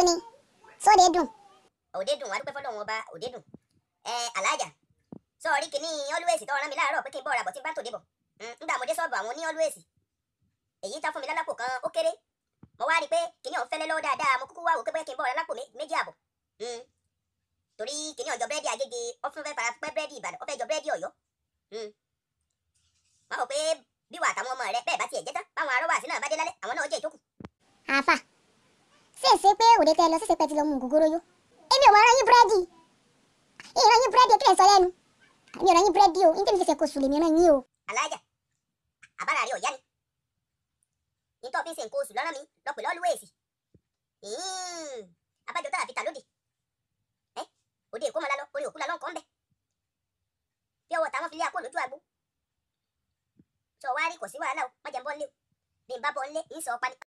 ni sóde dùn. òde dùn adúpẹ́ fọlọ́run ọba òde dùn ẹ alájà sọ̀rí kìíní always tó rán mi láàárọ̀ pé kí n bọ̀ ra bọ̀ tí n bá tòde bọ̀ nígbà mo dé sọ́ọ̀bù àwọn ní always èyí tá fún mi lálápò kan ó kéré mo wá rí i pé kìíní ọ̀hún fẹ́lẹ́ lọ́wọ́ dáadáa mo kúkú wá wò pé bóyá kí n bọ̀ ra lápò méjì àbọ̀ torí kìíní ọjọ́ búrẹ́dì agége ó fún fẹ́ fara pẹ́ búrẹ́dì ìbàdàn ó fẹ́ jọ búrẹ́dì ọ̀yọ́ wọ́n rò pé bí wà àtàwọn ọmọ rẹ bẹ́ẹ̀ bá tiẹ̀ jẹ́ tán báwọn arọ́wàsí náà bá dé lálẹ́ àwọn náà jẹ́ ìtókù. àáfà ṣèṣe pé òde tẹ lọ ṣèṣe pé ti lọ mú gògóró yó èmi ò wá rán yín búrẹ́dì ìran yín búrẹ́dì kí lè sọ lẹ́nu èmi ò rán yín búrẹ́dì o ní tèmi fẹsẹ̀ kò sùn lèmi rán yín o. alájà àbára rẹ ọ̀yá ni nítorí fi ń ṣe nǹkan oṣù lọ́nà mi lọ́pẹ̀ lọ́lúwẹ̀ẹ́sì abájọ tára fi tà lóde ẹ òde èkó mọ́lá lọ orí òkú la lọ́nkọ́ ń bẹ̀ bí ọwọ́ táwọn fi lé àpò lójú àgbo sọ wá rí kò sí wàhálà o má jẹ́ ń bọ́ nílé o bí n bá bọ́ nílé ń sọ ọ́ pa ni